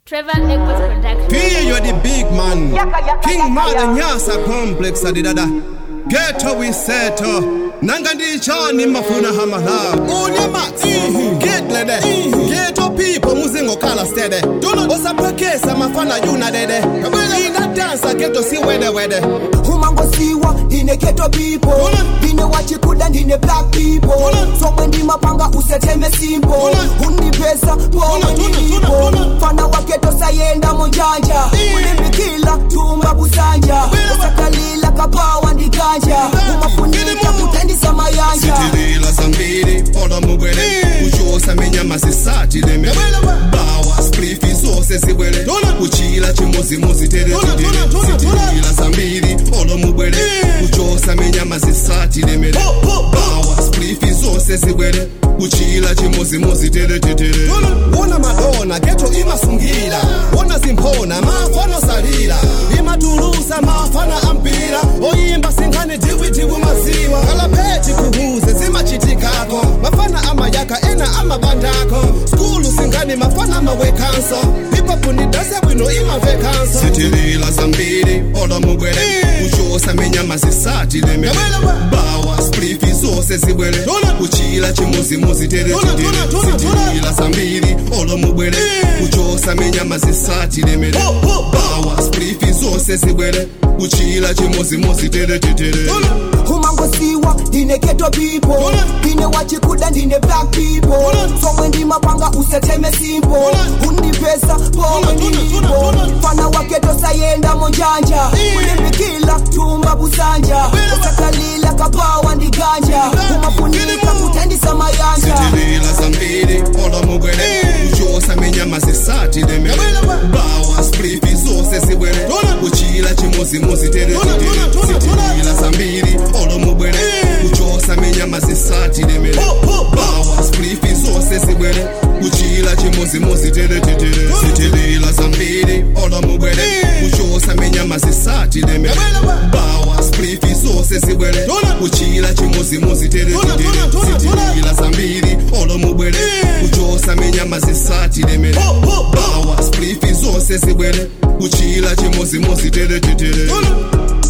Trevor Equals Production. P, you're the big man. Yaka, yaka, King yaka, Martin yaka. Yasa complex adidada. Ghetto we settle. Nanga ndichani mafuna hamala. Unye max. Get lede. Ghetto people muzingo kala steady. Osapwekesa mafana yuna dede. Ina dansa ghetto si wede wede. humangosiwa ndine keto people Ula. ndine wachikuda ndine black people Ula. somwe ndimapanga useteme simple Ula. undipesa Ula, pomwe ula, ula, ndilipo ula. fana waketo sayenda munjanja Eh. ulimbikila tumba busanja Bela. usakalila kapawa ndikanja umafunika kutendisa mayanja sitilila zambiri ola mubwele Eh. kuchosa minyama zisatile bawa sprifi zose zibwele Tona. kuchila chimozimuzi tere Tona, titile. tona, tona, tona. sitilila zambiri ola mubwele Eh. kuchosa minyama zisatile mele bawa sprifi zose zibwele kuchila chimozimuzi tere titile. wona madona geto imasungira wona zimphona mafano salila imatulusa mafana ampira oyimba singane diwidiwi maziwa kalaphethi kuhuze zimachitikako mafana amayaka ena amabandako skulu singane mafana mawekanso hiphop nidase bwino imavekanso sitilila zambiri ola mubwele kuchosa minyama zisatile mele bawa sprifi zose zibwele kuchila chimuzimuzi tere titile. sitilila zambiri ola mubwele kuchosa minyama zisatile mele bawa sprifi zose zibwele kuchila chimuzimuzi tere titile. humangosiwa ndine keto people Ula. ndine wachikuda ndine black people Ula. somwe ndimapanga useteme simple Ula. undipesa pomwe Ula, ula, ndilipo ula, ula. fana waketo sayenda munjanja Eh. ulimbikila tumba busanja Bela. usakalila kapawa ndiganja umafunika kutendisa mayanja sitilila zambiri ola mubwele kuchosa minyama zisatile mele bawa sprifi zose zibwele kuchila chimuzimuzi tere titile. sitilila zambiri ola mubwele kuchosa minyama zisatile mele bawa sprifi zose zibwele kuchila chimuzimuzi tere titile. sitilila zambiri ola mubwele kuchosa minyama zisatile mele bawa sprifi zose zibwele kuchila chimuzimuzi tere titile. sitilila zambiri ola mubwele kuchosa minyama zisatile mele bawa sprifi zose zibwele kuchila chimuzimuzi tere titile.